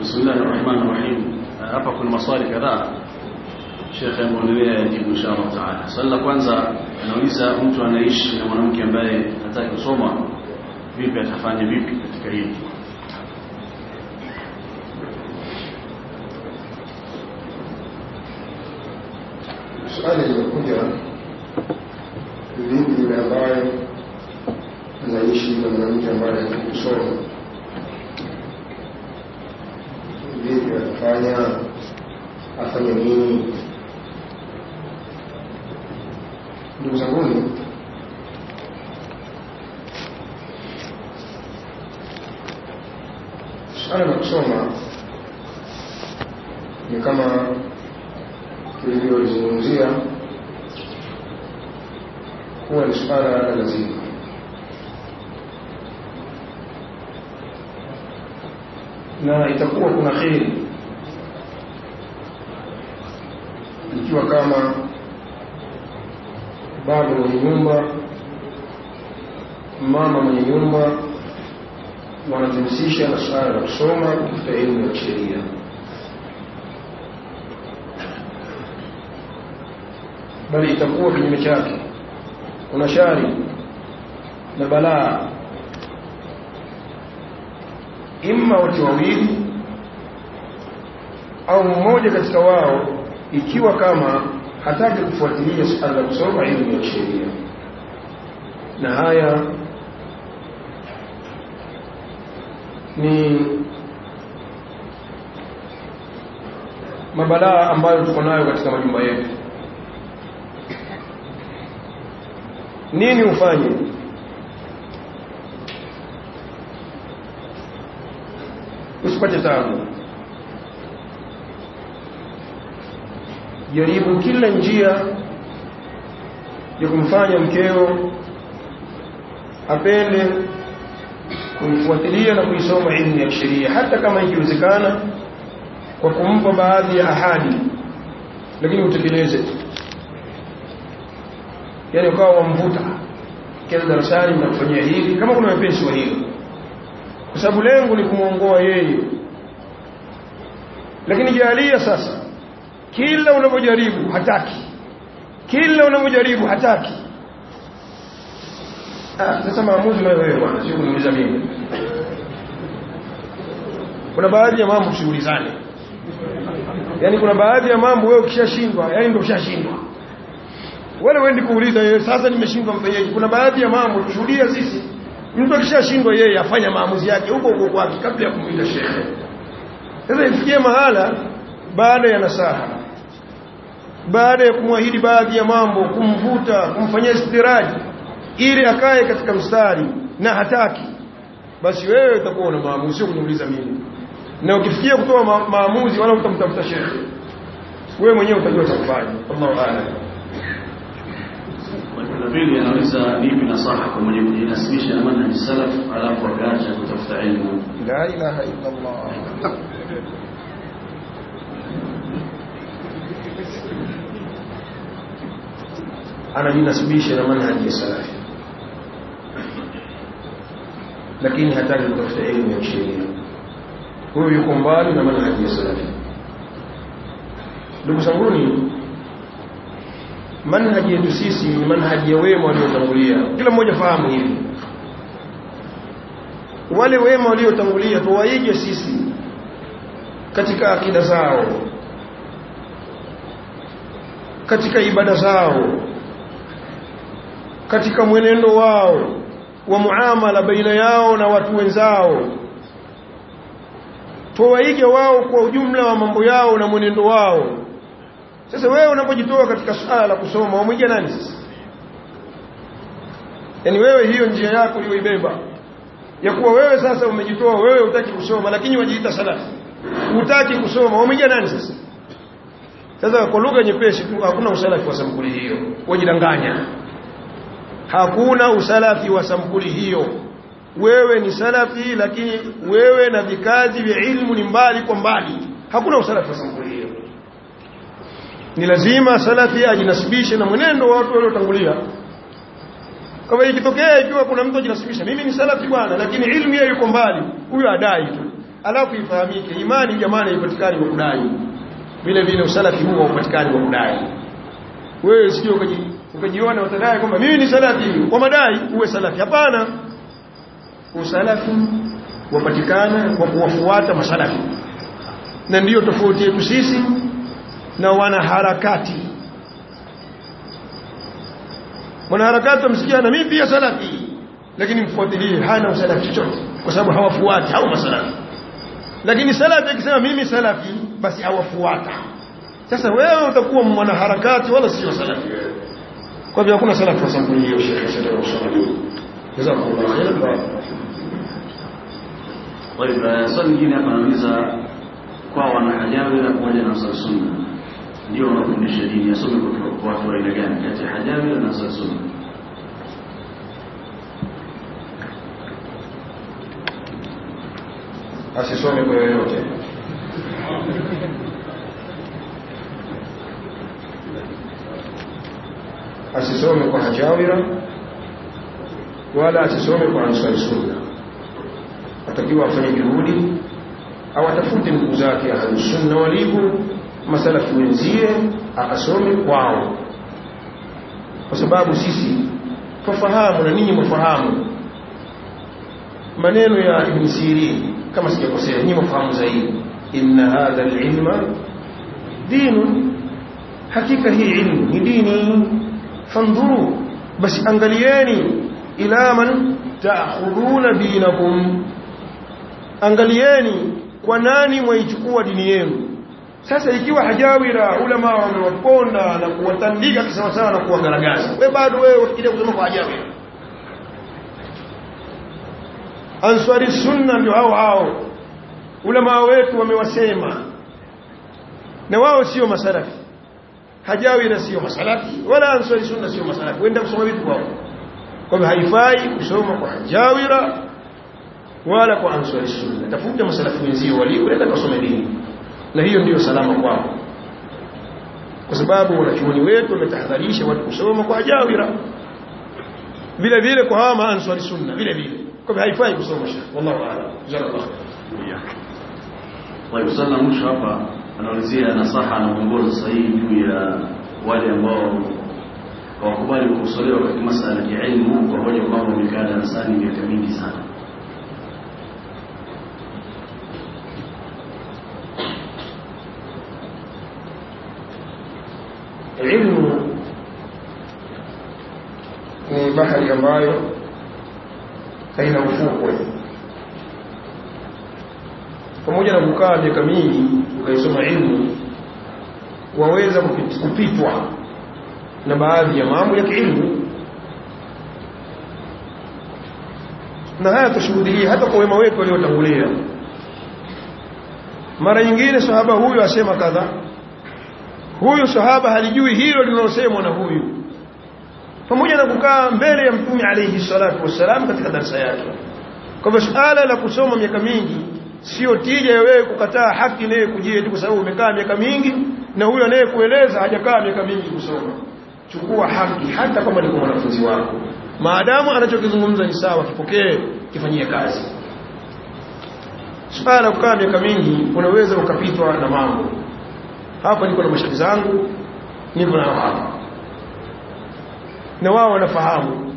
Bismillahir Rahmanir Rahim. Hapa kuna maswali kadhaa. Sheikh ameonelea yajibu inshallah taala. Swali la kwanza anauliza mtu anaishi na mwanamke ambaye hataki kusoma vipi atafanya vipi katika hili? Swali limekuja vipi yule ambaye anaishi na mwanamke ambaye hataki kusoma, vipi atafanya, afanye nini? Ndugu zanguni, suala la kusoma ni kama tulivyolizungumzia huwa ni suala la lazima na itakuwa kuna kheri ikiwa kama baba mwenye nyumba mama mwenye nyumba wanajihusisha na suala la kusoma kutafuta elimu ya kisheria bali itakuwa kinyume chake kuna shari na balaa imma wote wawili au mmoja katika wao ikiwa kama hataki kufuatilia suala la kusoma elimu ya sheria na haya ni mabalaa ambayo tuko nayo katika majumba yetu nini ufanye usipate tabu jaribu kila njia ya kumfanya mkeo apende kuifuatilia na kuisoma elimu ya sheria hata kama ikiwezekana kwa kumpa baadhi ya ahadi lakini utekeleze yani ukawa wamvuta kila darasani mnakufanyia hili kama kuna wepesi wa hilo kwa sababu lengo ni kumwongoa yeye lakini jalia sasa kila unapojaribu hataki kila unapojaribu hataki ah sasa maamuzi nayo wewe bwana sio kuniuliza mimi kuna baadhi ya mambo tushughulizane yani kuna baadhi ya mambo wewe ukishashindwa yani ndio ushashindwa wala wendi kuuliza yeye sasa nimeshindwa mfanyaje kuna baadhi ya mambo tushuhudia sisi mtu akishashindwa yeye afanya maamuzi yake huko huko kwake kabla ya kumuita shehe sasa ifikie mahala baada ya nasaha baada ya kumwahidi baadhi ya mambo kumvuta kumfanyia istiraji ili akae katika mstari na hataki basi wewe utakuwa una maamuzi sio kuniuliza mimi na ukifikia kutoa ma maamuzi wala utamtafuta shehe wewe mwenyewe utajua cha kufanya Allahu a'lam na pili anauliza nipi nasaha kwa mwenye kujinasibisha na manhaji salaf alafu akaacha kutafuta elimu la ilaha illa Allah anajinasibisha na manhaji ya salafi lakini hataki kutafuta elimu ya sheria huyo yuko mbali na manhaji ya salafi ndugu zanguni manhaji yetu sisi ni manhaji ya wema waliotangulia kila mmoja fahamu hivi wale wema waliotangulia tuwaige sisi katika akida zao katika ibada zao katika mwenendo wao wa muamala baina yao na watu wenzao tuwaige wao kwa ujumla wa mambo yao na mwenendo wao sasa wewe unapojitoa katika suala la kusoma wamwiga nani sasa yaani wewe hiyo njia yako uliyoibeba ya kuwa wewe sasa umejitoa wewe hutaki kusoma lakini wajiita salafi hutaki kusoma wamwiga nani sasa sasa kwa lugha nyepesi tu hakuna usalafi wa sampuli hiyo wajidanganya hakuna usalafi wa sampuli hiyo wewe ni salafi lakini wewe na vikazi vya ilmu ni mbali kwa mbali hakuna usalafi wa sampuli hiyo ni lazima salafi ajinasibishe na mwenendo wa watu waliotangulia kama ikitokea ikiwa kuna mtu ajinasibisha mimi ni salafi bwana lakini ilmu yeye yuko mbali huyo adai tu alafu ifahamike imani jamani haipatikani kwa kudai vile vile usalafi huo haupatikani kwa kudai wewe sio ukaji ukajiona utadai kwamba mimi ni salafi kwa madai uwe salafi hapana usalafi wapatikana kwa kuwafuata masalafi na ndiyo tofauti yetu sisi na wanaharakati mwanaharakati amsikia na mimi pia salafi lakini mfuatilie hana usalafi chochote kwa sababu hawafuati au masalafi lakini salafi akisema mimi salafi basi hawafuata sasa wewe utakuwa mwanaharakati wala sio salafi kwa hivyo hakuna salafi kwa sababu hiyo shekhe sallallahu alaihi wasallam jazakumullahu khairan طيب swali lingine hapa anauliza kwa wanahajawi na pamoja na Ansar Sunna ndio wanafundisha dini asome kutoka kwa watu wa aina gani kati ya hajawi na Ansar Sunna asisome kwa yoyote asisome kwa hajawira wala asisome kwa ansari sunna atakiwa afanye juhudi au atafute ndugu zake ahlusunna walivyo masalafi wenzie akasome kwao kwa sababu sisi twafahamu na ninyi mwafahamu maneno ya ibn sirin kama sijakosea nyinyi mfahamu zaidi inna hadha alilma dinu hakika hii ilmu ni dini fandhuru basi angalieni ila man taakhuduna dinakum angalieni kwa nani mwaichukua dini yenu sasa ikiwa hajawira ulama wamewaponda na kuwatandika kisawasawa na kuwagaragaza we bado wewe ufikiria kusoma kwa hajawira answari sunna ndio hao hao ulama wetu wamewasema na wao sio masalafi hajawira sio masalafi wala answari sunna sio masalafi wenda kusoma vitu kwao kwa hivyo haifai kusoma kwa hajawira wala kwa answari sunna tafuta masalafi wenzio walio wenda kusoma dini na hiyo ndiyo salama kwao kwa sababu wanachuoni wetu wametahadharisha watu kusoma kwa hajawira vile vile kwa hawa maanswari sunna vile vile kwa hivyo haifai kusoma shekh wallahu a'lam jazakallahu khair طيب swali la mwisho hapa anaulizia nasaha na mwongozo sahihi juu ya wale ambao hawakubali kukosolewa katika masala ya ilmu kwa hoja kwamba wamekaa darasani miaka mingi sana ilmu ni bahari ambayo haina ufukwe pamoja na kukaa miaka mingi ukaisoma ilmu waweza kupit- kupitwa na baadhi ya mambo ya kiilmu na haya tushuhudia hata kwa wema wetu waliotangulia mara nyingine sahaba huyu asema kadha huyu sahaba halijui hilo linalosemwa na huyu pamoja na kukaa mbele ya mtume alayhi salatu wassalam katika darasa yake kwa hivyo suala la kusoma miaka mingi sio tija ya wewe kukataa haki naye kujia tu kwa sababu umekaa miaka mingi na huyo anayekueleza hajakaa miaka mingi kusoma chukua haki hata kama ni kwa mwanafunzi wako maadamu anachokizungumza ni sawa kipokee kifanyie kazi suala la kukaa miaka mingi unaweza ukapitwa na mambo hapa niko na mashaikh zangu niko nao hapa na wao wanafahamu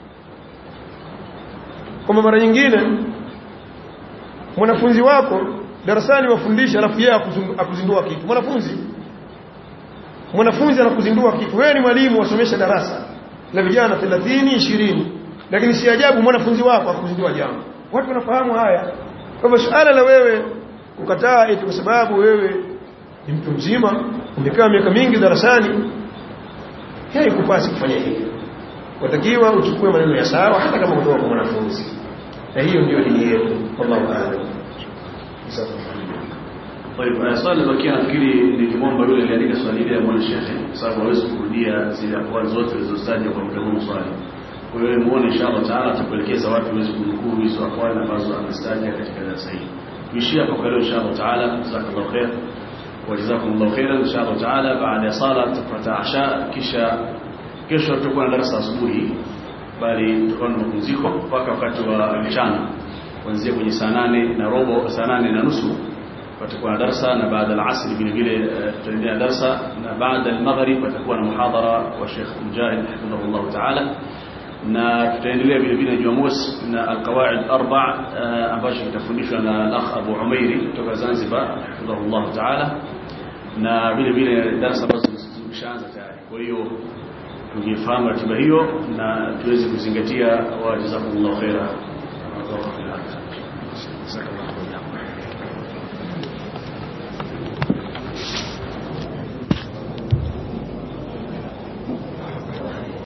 kwamba mara nyingine mwanafunzi wako darasani wafundisha alafu yeye akuzundu- akuzindua kitu mwanafunzi mwanafunzi anakuzindua kitu wewe ni mwalimu wasomesha darasa la vijana 30 20 lakini si ajabu mwanafunzi wako akuzindua jambo watu wanafahamu haya kwa hivyo suala la wewe kukataa eti kwa sababu wewe ni mtu mzima umekaa miaka mingi darasani haikupasi kufanya hivyo watakiwa uchukue maneno ya sawa hata kama kutoka kwa mwanafunzi na hiyo ndio dini yetu wallahu a'lam طيب uh, swali lilobakia nafikiri nikimwomba yule aliandika swali hili amwone shekhe kwa sababu hawezi kurudia zile akwali zote zilizostaja kwa muda huu swali kwa hiyo muone inshallah taala atakuelekeza wapi uweze kunukuu hizo akwali ambazo amestaja katika darasa hili tuishie hapo kwa leo inshallah taala jazakallahu khair وجزاكم الله خيرا ان شاء الله تعالى بعد صلاه تفتا عشاء kisha kesho tutakuwa na darasa asubuhi bali tutakuwa na mapumziko mpaka wakati wa mchana kuanzia kwenye saa nane na robo saa nane na nusu patakuwa na darsa na baada ya asri vile vile tutaendelea darsa na baada ya maghrib patakuwa na muhadhara wa Sheikh Mujahid hafidhahullah ta'ala na tutaendelea vile vile Jumamosi na alqawaid arba ambacho kitafundishwa na al-akh Abu Umairi kutoka Zanzibar hafidhahullah ta'ala na vile vile darasa ambazo zimeshaanza tayari kwa hiyo tungefahamu ratiba hiyo na tuweze kuzingatia wa jazakumullahu khaira wa